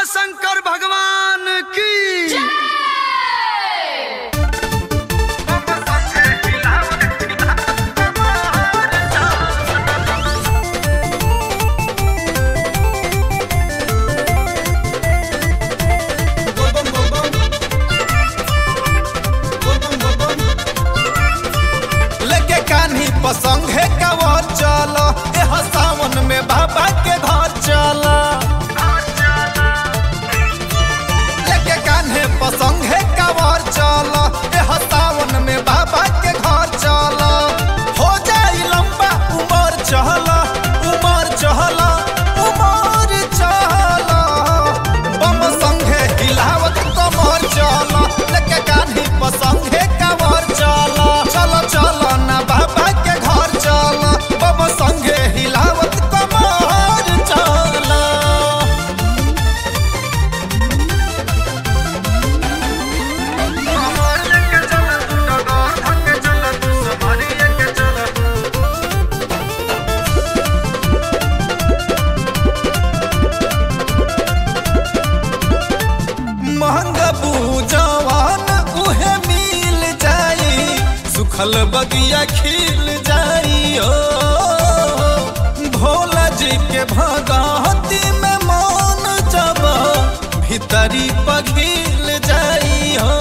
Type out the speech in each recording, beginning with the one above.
शंकर भगवान की लेके कान्ही पसंग है कवर चल एह सावन में बाबा के घर चल लेके कान्हे पसंग है कवर चल एह सावन में बाबा के घर चल हो जाई लंबा उमर चहल उमर चहल उमर चहल बम संगे हिलावत कमर चल लेके कान्ही पसंग है कवर चल चल चल ना बाबा के घर चल बम संगे हिलावत कमर चल महंग पूजवान उहे मिल जाई सुखल बगिया खिल जाई ओ भोला जी के भगवती में मन जब भीतरी पघिल जाई हो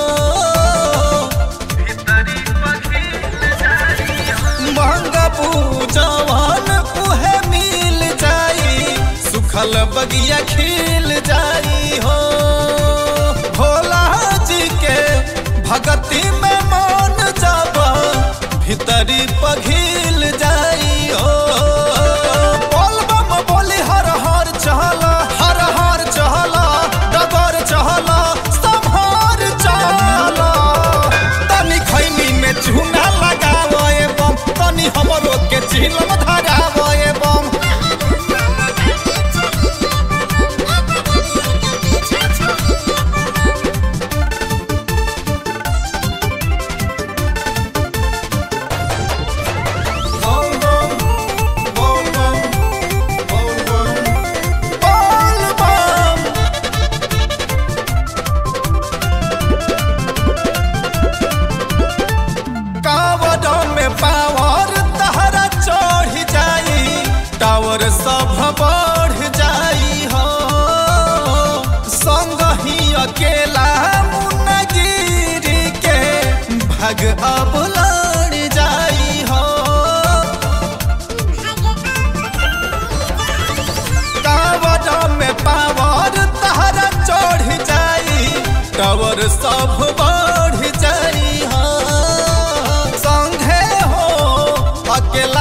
महंग पूजवान उहे मिल जाई सुखल बगिया खिल जाई हो भोला जी के भगती में मन जब भीतरी पघिल जाई हो बोल बम बोली हर हर चहल हर हर चहल डगर चहल संभार चहल तनी खैनी में चूना लगावो ए बम तनी हमरो के चिलम धरावो ए बम बोल बम बोल बम बोल बम बोल बम कावड़ में पावर तहरा चढ़ जाई टावर सब बढ़ जाई हो संग ही अकेला मुनगिरी के भग अब लड़ जाई हो कावड़ में पावर तहरा चढ़ जाई टावर सब बढ़ जाई हो संगे हो अकेला